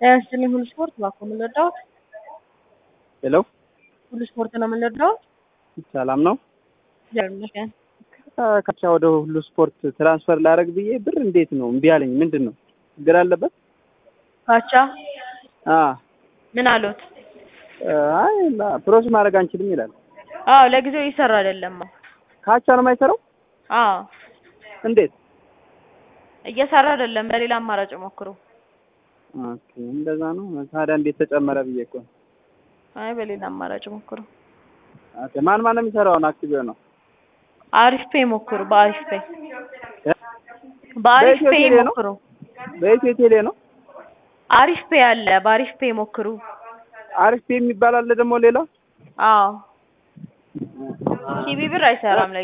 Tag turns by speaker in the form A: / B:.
A: ያስችልኝ ሁሉ ስፖርት እባክዎ ምን ልርዳዎት?
B: ሄሎ
A: ሁሉ ስፖርት ነው ምን ልርዳዎት?
B: ሰላም ነው።
A: እግዚአብሔር ይመስገን።
B: ከቻ ወደ ሁሉ ስፖርት ትራንስፈር ላደርግ ብዬ ብር እንዴት ነው እምቢ አለኝ። ምንድን ነው ችግር አለበት?
A: ካቻ
B: አ
A: ምን አሉት?
B: አይ ፕሮሰስ ማድረግ አንችልም ይላል።
A: አዎ ለጊዜው እየሰራ አይደለም።
B: ካቻ ነው የማይሰራው?
A: አዎ
B: እንዴት?
A: እየሰራ አይደለም። በሌላ አማራጭ ሞክሩ።
B: ኦኬ እንደዛ ነው። ታዲያ እንዴት ተጨመረ ብዬ እኮ ነው።
A: አይ በሌላ አማራጭ ሞክሩ።
B: ኦኬ ማን ማን ነው የሚሰራው? አሁን አክቲቭ ነው
A: አሪፍ ፔ ሞክሩ። በአሪፍ ፔ በአሪፍ
B: በኢትዮ
A: ፔ
B: ቴሌ ነው?
A: ሞክሩ።
B: በኢትዮ ቴሌ ነው።
A: አሪፍ ፔ አለ። በአሪፍ ፔ ሞክሩ።
B: አሪፍ ፔ የሚባል አለ ደግሞ ሌላ
A: አዎ ሲቢ ብር አይሰራም